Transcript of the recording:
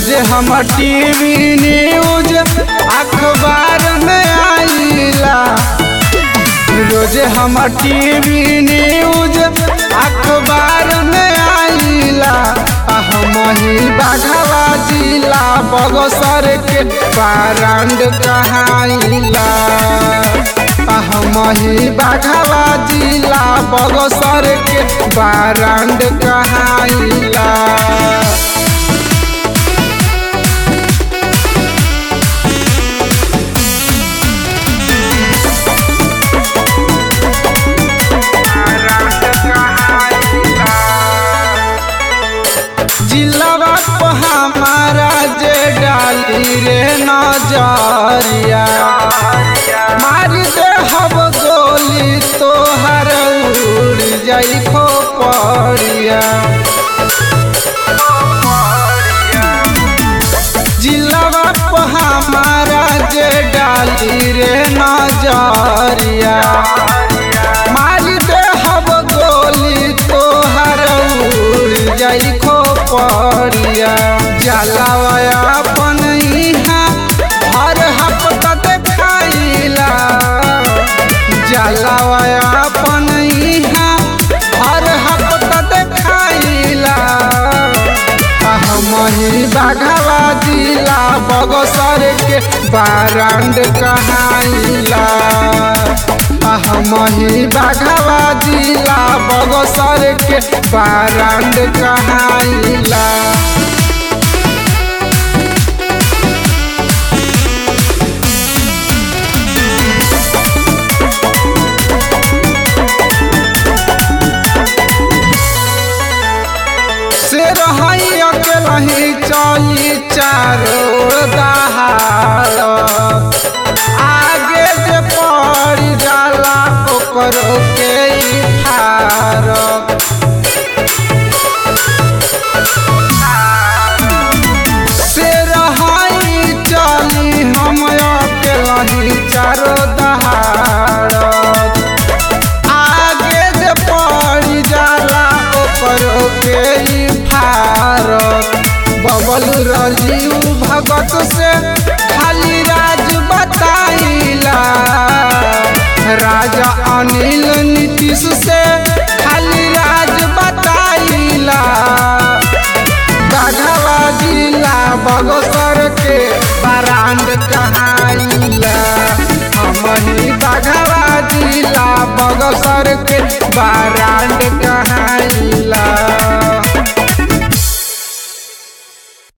रोज हम TV news अखबार में आईला रोज हम टीवी न्यूज अखबार में आईला हम ही बाघवा जिला बगसर के बारांड कहाइला हम ही बाघवा जिला बगसर के बारांड कहाइला जिलावा पे हमारा जे डाली रे नजरिया मार दे हब गोली तोहर उड़ जाई खोपड़िया जिलावा पे हमारा जे डाली रे नजरिया मार दे हब गोली तोहर उड़ जाई खोपड़िया जलावया अपन इहाँ हर हफ्ता देखाइला जलावया अपन इहाँ हर हफ्ता देखाइला हम ही बाघवा जिला बगसर के बारांड कहाइला हम ही बाघवा जिला बगसर के बारांड कहाइला से रही अकेलही चली चारो दहाड़ आगे जे पड़ जाला ओकरो के ही फारक से रही चली हम अकेलही चारो दहाड़ आगे जे पड़ जाला ओकरो के ही फारक बबल राजीव भगत से खाली राज बताइला राजा अनिल नीतीश से खाली राज बताइला बाघवा जिला बगसर के बरांड कहाइला हम ही बाघवा जिला बगसर के बरांड कहा